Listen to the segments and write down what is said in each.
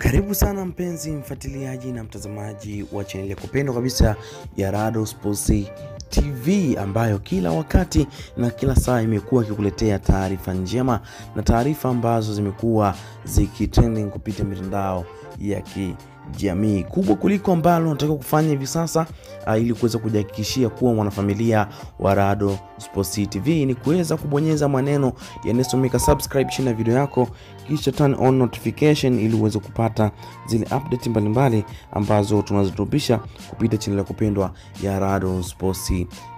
Karibu sana mpenzi mfuatiliaji na mtazamaji wa chaneli ya kupendwa kabisa ya Rado Sports TV ambayo kila wakati na kila saa imekuwa ikikuletea taarifa njema na taarifa ambazo zimekuwa zikitrending kupitia mitandao ya kijamii. Kubwa kuliko ambalo unatakiwa kufanya hivi sasa uh, ili kuweza kujihakikishia kuwa mwanafamilia wa Rado Sports TV ni kuweza kubonyeza maneno yanayosomeka subscribe chini ya video yako, kisha turn on notification ili uweze kupata zile update mbalimbali ambazo tunazitupisha kupitia channel ya kupendwa ya Rado Sports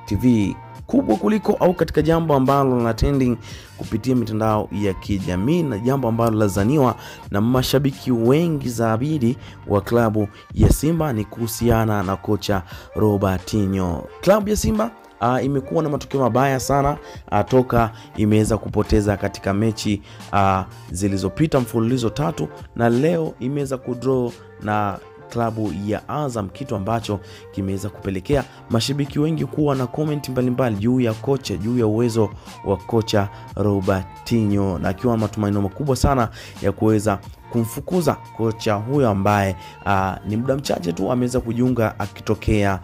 TV kubwa kuliko au katika jambo ambalo lina trending kupitia mitandao ya kijamii na jambo ambalo lazaniwa na mashabiki wengi zaidi wa klabu ya Simba ni kuhusiana na kocha Robertinho. Klabu ya Simba Uh, imekuwa na matokeo mabaya sana uh, toka imeweza kupoteza katika mechi uh, zilizopita mfululizo tatu, na leo imeweza kudraw na klabu ya Azam, kitu ambacho kimeweza kupelekea mashabiki wengi kuwa na komenti mbalimbali juu ya kocha, juu ya uwezo wa kocha Robertinho, na akiwa na matumaini makubwa sana ya kuweza kumfukuza kocha huyo ambaye uh, ni muda mchache tu ameweza kujiunga akitokea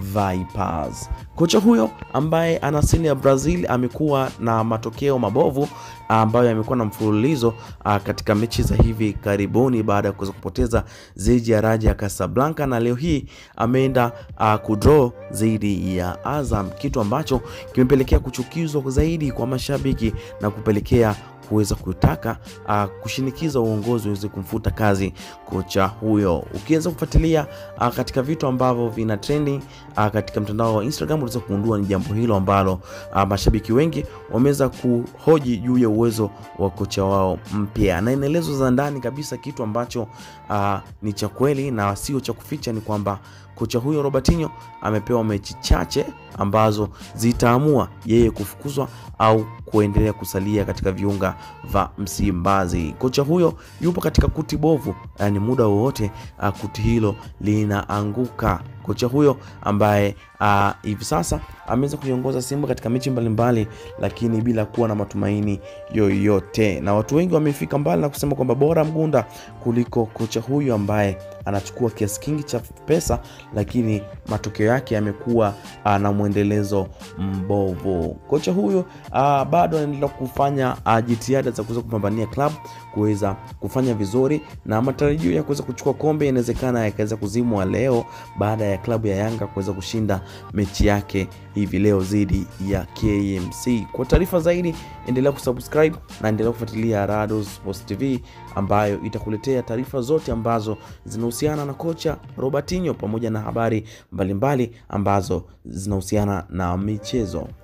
Vipers. Kocha huyo ambaye ana asili ya Brazil amekuwa na matokeo mabovu ambayo yamekuwa na mfululizo uh, katika mechi za hivi karibuni baada ya kuweza kupoteza dhidi ya Raja Casablanca, na leo hii ameenda uh, kudraw dhidi ya Azam, kitu ambacho kimepelekea kuchukizwa zaidi kwa mashabiki na kupelekea kuweza kutaka uh, kushinikiza uongozi uweze kumfuta kazi kocha huyo. Ukiweza kufuatilia uh, katika vitu ambavyo vina trending uh, katika mtandao wa Instagram unaweza kugundua ni jambo hilo ambalo uh, mashabiki wengi wameweza kuhoji juu ya uwezo wa kocha wao mpya, na inaelezo za ndani kabisa, kitu ambacho uh, ni cha kweli na sio cha kuficha, ni kwamba kocha huyo Robertinho amepewa mechi chache ambazo zitaamua yeye kufukuzwa au kuendelea kusalia katika viunga vya Msimbazi. Kocha huyo yupo katika kuti bovu, yani muda wowote uh, kuti hilo linaanguka. Kocha huyo ambaye uh, hivi sasa ameweza kuiongoza Simba katika mechi mbalimbali, lakini bila kuwa na matumaini yoyote, na watu wengi wamefika mbali na kusema kwamba bora Mgunda kuliko kocha huyo ambaye anachukua kiasi kingi cha pesa, lakini matokeo yake yamekuwa uh, na mwendelezo mbovu. Kocha huyo uh, bado anaendelea kufanya uh, jitihada za kuweza kupambania klabu kuweza kufanya vizuri, na matarajio ya kuweza kuchukua kombe inawezekana yakaweza kuzimwa leo baada ya klabu ya Yanga kuweza kushinda mechi yake hivi leo dhidi ya KMC. Kwa taarifa zaidi, endelea kusubscribe na endelea kufuatilia Rado Sports TV ambayo itakuletea taarifa zote ambazo zinahusiana na kocha Robertinho pamoja na habari mbalimbali mbali ambazo zinahusiana na michezo.